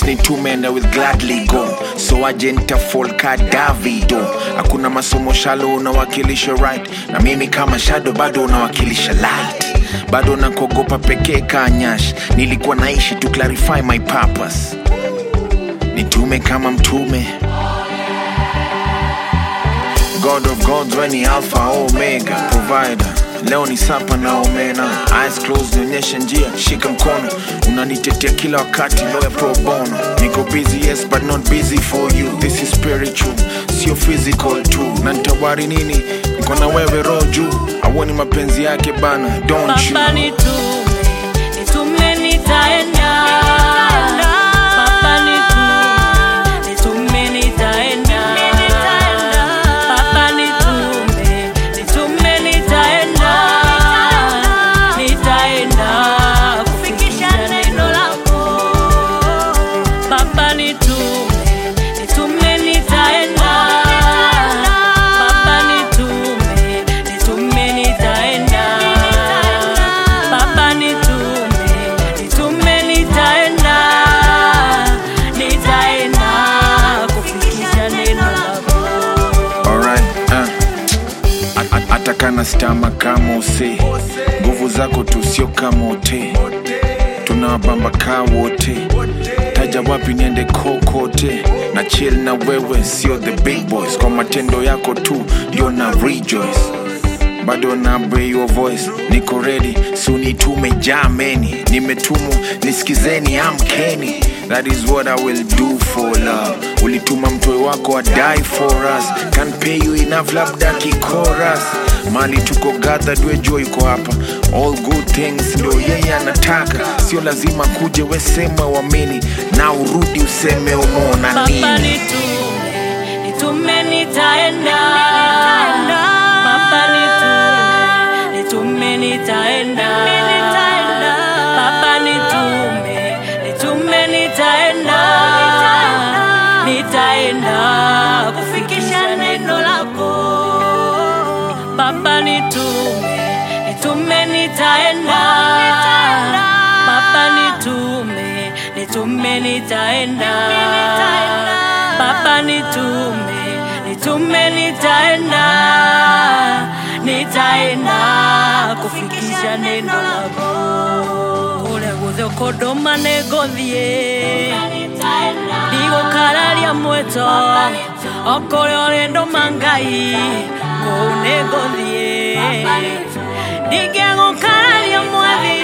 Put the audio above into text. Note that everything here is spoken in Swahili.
nitume and I will gladly go so agenta folka davido hakuna masomo shalo unawakilisha right na mimi kama shadow bado unawakilisha light bado nakuogopa pekee kanyash nilikuwa naishi to clarify my purpose nitume kama mtume god of gods weni alpha omega provider leo ni sapa na omena eyes closed nionyeshe njia shika mkono unanitetea kila wakati lawyer pro bono niko busy yes but not busy for you this is spiritual sio physical tu na nitawari nini niko na wewe roho juu auoni mapenzi yake bana don't you Baba nitume, nitume nitaenda. Baba nitume, nitume nitaenda. Baba nitume, nitume nitaenda. Nitaenda kufikisha neno lako. Baba nitume, nitume nitaenda. Baba nitume, nitume nitaenda. Baba nitume, nitume nitaenda. Nitaenda kufikisha neno lako. Alright, uh. A- a- hata kana stama kama use nguvu zako tu sio kama ote tunawabamba kaa wote taja wapi niende kokote na chill na wewe sio the big boys kwa matendo yako tu ndio na rejoice bado na obey your voice niko ready sunitume jameni nimetumwa nisikizeni amkeni that is what i will do for love ulituma mtoe wako adie for us can pay you enough labda kikoras mali tuko gathered wejua yuko hapa all good things ndio yeye anataka sio lazima kuje wesema wamini na urudi useme umeona Baba nini nitume, nitume nitaenda. Baba nitume, nitume nitaenda. Baba nitume, nitume nitaenda. Nitaenda kufikisha neno lako. Baba nitume, nitume nitaenda. Baba nitume, nitume nitaenda. Baba nitume, nitume nitaenda. Nitaenda kufikisha neno lako. Kule guthe kunduma nĩngũthiĩ ndigũkararia mwĩto okũrĩa ũrĩndũma ngai kũu nĩngũthiĩ ndingĩgũkararia mwathi